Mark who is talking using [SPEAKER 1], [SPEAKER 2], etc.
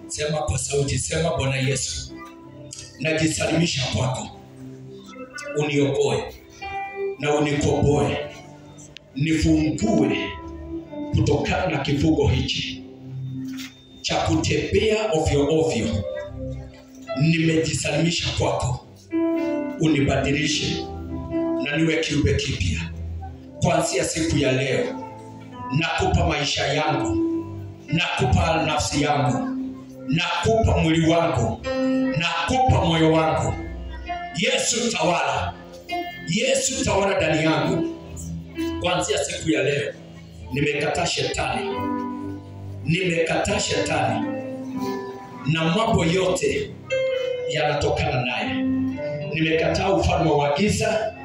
[SPEAKER 1] Sema kwa sauti, sema Bwana Yesu, najisalimisha kwako, uniokoe na unikomboe, nifungue kutokana na kifungo hichi cha kutembea ovyo ovyo. Nimejisalimisha kwako, unibadilishe na niwe kiumbe kipya. Kuanzia siku ya leo, nakupa maisha yangu, nakupa nafsi yangu, nakupa mwili wangu, nakupa moyo wangu. Yesu tawala, Yesu tawala ndani yangu. Kuanzia siku ya leo, nimekataa shetani, nimekataa shetani na mambo yote yanatokana naye. Nimekataa ufalme wa giza